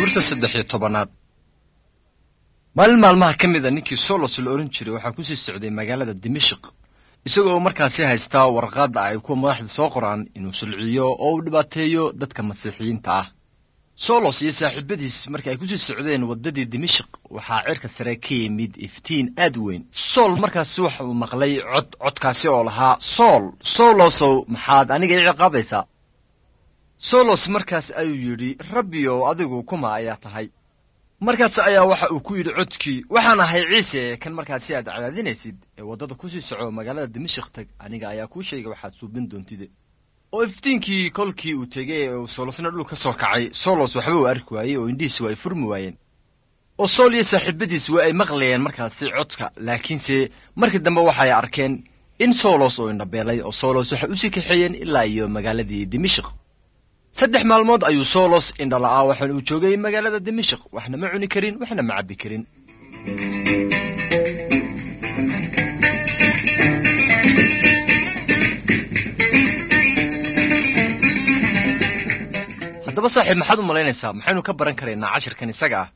cutubta saddex iyo tobanaad maalin maalmaha ka mid a ninkii solos la odhan jiray waxaa kusii socday magaalada dimashik isagoo markaasi haystaa warqaadda ay kuwa madaxda soo qoraan inuu sulciyo oo uu dhibaateeyo dadka masiixiyiinta ah solos iyo saaxiibadiis marka ay kusii socdeen waddadii dimashik waxaa cirka sare ka yimid iftiin aad u weyn sool markaasi waxa uu maqlay cod codkaasi oo lahaa sool solosow maxaad aniga i ciqaabaysaa solos markaas ayuu yidhi rabbiyow adigu kuma ayaa tahay markaas ayaa waxa uu ku yidhi codkii waxaan ahay ciise kan markaasi aad cadaadinaysid ee waddada kusii soco magaalada dimashik tag aniga ayaa kuu sheegay waxaad suubin doontide oo iftiinkii kolkii uu tegay ee uu solosna dhul ka soo kacay solos waxba uu arki waayey oo indhihiisi waa ay furmi waayeen oo sool iyo saaxiibadiis waa ay maqlayeen markaasi codka laakiinse markii dambe waxay arkeen in solos uu indhabeelay oo solos waxay usii kaxeeyeen ilaa iyo magaaladii dimashik saddex maalmood ayuu solos indhala'aa waxaana uu joogay magaalada dimashik waxna ma cuni karin waxna ma cabbi karin haddaba saaxiib maxaad u malaynaysaa maxaynu ka baran karaynaa cashirkan isaga ah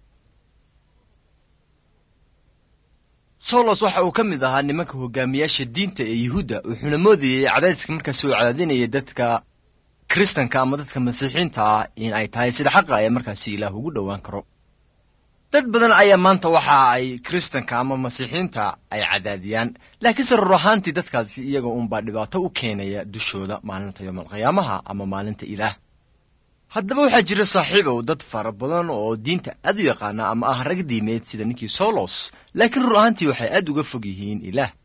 solos waxa uu ka mid ahaa nimanka hogaamiyaasha diinta ee yuhuudda wuxuuna moodayey cadaadiska markaasi uu cadaadinayay dadka kiristanka ama dadka masiixiinta ah in ay tahay sida xaqa ee markaasi ilaah ugu dhowaan karo dad badan ayaa maanta waxa ay kiristanka ama masiixiinta ay cadaadiyaan laakiinse rur ahaantii dadkaasi iyaga uunbaa dhibaato u keenaya dushooda maalinta yoomalqiyaamaha ama maalinta ilaah haddaba waxaa jira saaxiibow dad fara badan oo diinta aad u yaqaana ama ah rag diimeed sida ninkii solos laakiin rur ahaantii waxay aad uga fog yihiin ilaah